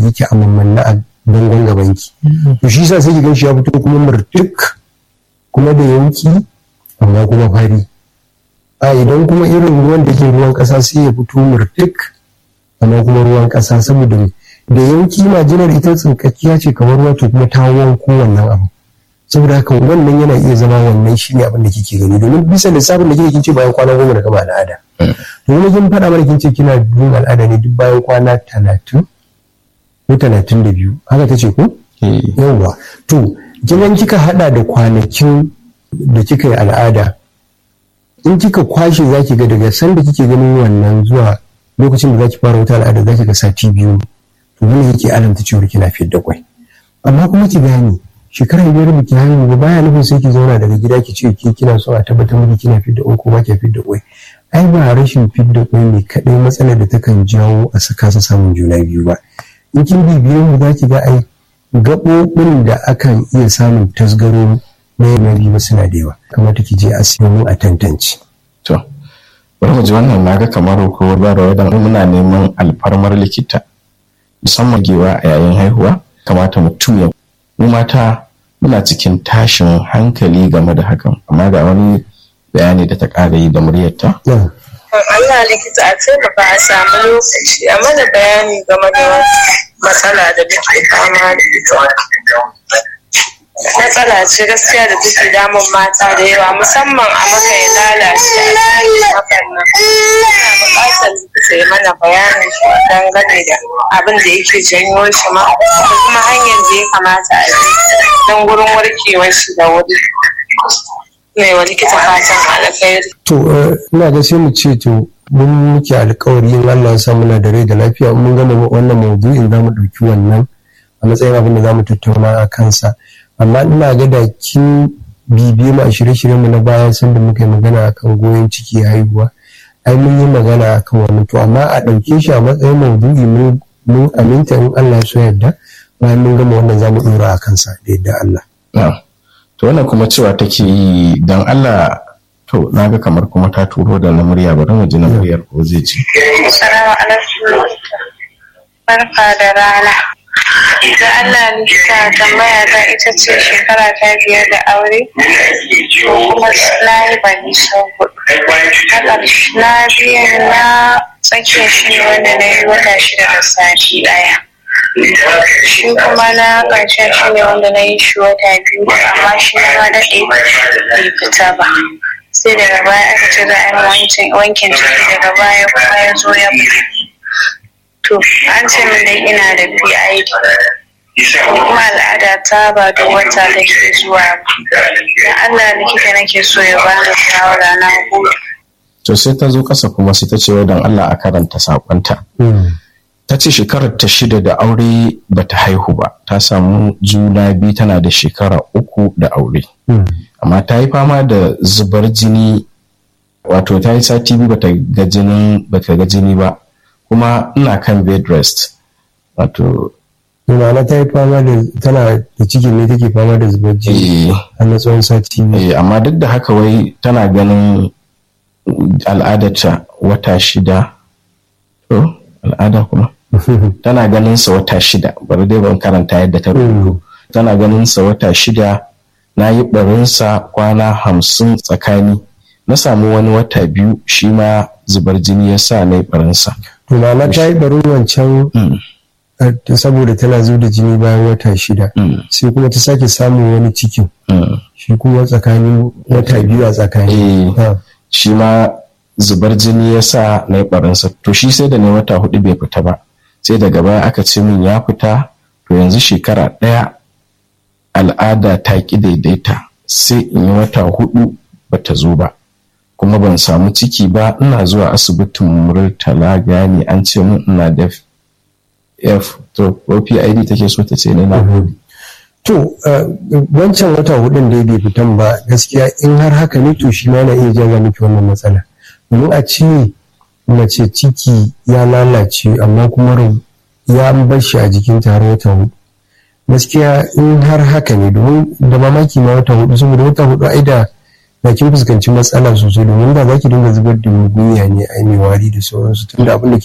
yake a mammanna a bangon gabanki to shi sa sai ki gan shi ya fito kuma murtuk kuma da yanki amma kuma fari a idan kuma irin ruwan da ke ruwan ƙasa sai ya fito murtuk amma kuma ruwan ƙasa saboda da yanki majinar ita tsinkakkiya ce kamar ruwa to kuma ta wanko wannan abu saboda haka wannan yana iya zama wannan shi ne abin da kike gani domin bisa lissafin da kike kin ce bayan kwana goma da gama al'ada to kuma kin faɗa mana kin ce kina yin al'ada ne duk bayan kwana talatin ko talatin da biyu haka ta ce ko yawwa to kin kika haɗa da kwanakin da kika yi al'ada in kika kwashe zaki ga daga sanda kike ganin wannan zuwa lokacin da zaki fara wata al'ada zaki ga sati biyu to wannan yake alamta cewa kina fiyar da kwai amma kuma ki gane shekara biyar ba ki haihu ba baya nufin sai ki zauna daga gida ki ce ke kina so a tabbatar miki kina fidda kwai ko ba ki fidda kwai ai ba rashin fidda kwai ne kadai matsalar da takan jawo a saka sa samun juna biyu ba in kin bibiye mu za ki ga ai gaɓoɓin da akan iya samun tasgaro na yana biyu suna da yawa kamata ki je asibiti a tantance. to bari mu ji wannan naga kamar ko ba da wadan muna neman alfarmar likita musamman gewa a yayin haihuwa kamata mutum ya mu mata muna cikin tashin hankali game da hakan amma ga wani bayani da ta ƙara yi da muryarta. Allah likita a taimaka a samu lokaci a mana bayani game da matsala da muke fama da ita. Matsala ce gaskiya da take damun mata da yawa musamman a maka ya lalace a cikin hakan nan. Ina buƙatar likita ya mana bayanin shi dangane da abin da yake janyo shi ma da kuma hanyar da ya kamata a bi don gurin warkewar shi da wuri. mai wa likita fatan alkhairi. To ina ga sai mu ce to mun muke alkawari in Allah ya sa muna da rai da lafiya mun gama wannan maudu'in za mu ɗauki wannan a matsayin abin da za mu tattauna a kansa amma ina ga da kin bibiye mu a shirye-shiryen mu na baya sanda muka yi magana akan goyon ciki haihuwa ai mun yi magana akan wannan to amma a ɗauke shi a matsayin maudu'i mun aminta in Allah ya so yadda bayan mun gama wannan za mu ɗora a kansa da yadda Allah. to wannan kuma cewa take yi don Allah to na ga kamar kuma ta turo da na murya bari mu ji na muryar ko zai ci. Assalamu alaikum. Barka da rana. Da Allah likita tambaya ta ita ce shekara ta biyar da aure kuma na yi bani sau hudu. Na biyan na tsakiyar shi ne wanda na yi wata shida da sati ɗaya. shi kuma na ƙarshen shi ne wanda na yi shi wata biyu amma shi ma daɗe bai fita ba sai daga baya aka ce za a yi wankin ciki daga baya kuma ya zo ya to an ce min dai ina da PID kuma al'ada ta ba da wata da ke zuwa ba dan Allah likita nake so ya bani shawara na gode to sai ta zo ƙasa kuma sai ta ce wa don Allah a karanta saƙonta. ta ce shekarar ta shida da aure bata haihu ba ta samu juna biyu tana da shekara uku da aure amma ta yi fama da zubar jini wato ta yi sati biyu bata ga jini bata ga jini ba kuma ina kan bed rest wato Ma'ana ta yi fama da tana da ciki ne take fama da zubar jini a na tsawon sati biyu. amma duk da haka wai tana ganin al'adarta wata shida to al'ada kuma tana ganin sa wata shida bari dai ban karanta yadda ta rubutu tana ganin sa wata shida na yi barinsa kwana hamsin tsakani na samu wani wata biyu shi ma zubar jini ya sa na yi barinsa to ma'ana ta yi barin wancan saboda tana zuba da jini bayan wata shida sai kuma ta sake samun wani cikin shi kuma tsakanin wata biyu a tsakani shi ma zubar jini ya sa na yi barinsa to shi sai da ne wata hudu bai fita ba sai daga baya aka ce min ya fita to yanzu shekara ɗaya al'ada ta ƙi daidaita sai in yi wata hudu bata zo ba kuma ban samu ciki ba ina zuwa asibitin murtala gani an ce min ina da f to ko pid take so ta ce ne na to wancan wata hudun da bai fitan ba gaskiya in har haka ne to shi ma na iya jaga miki wannan matsala domin a ce mace ciki ya lalace amma kuma ya bar shi a jikin tare wata hudu gaskiya in har haka ne domin da mamaki ma wata hudu saboda wata hudu ai da na kin fuskanci matsala sosai domin da za ki dinga zubar da mugunya ne ai mai wari da sauransu tunda abin da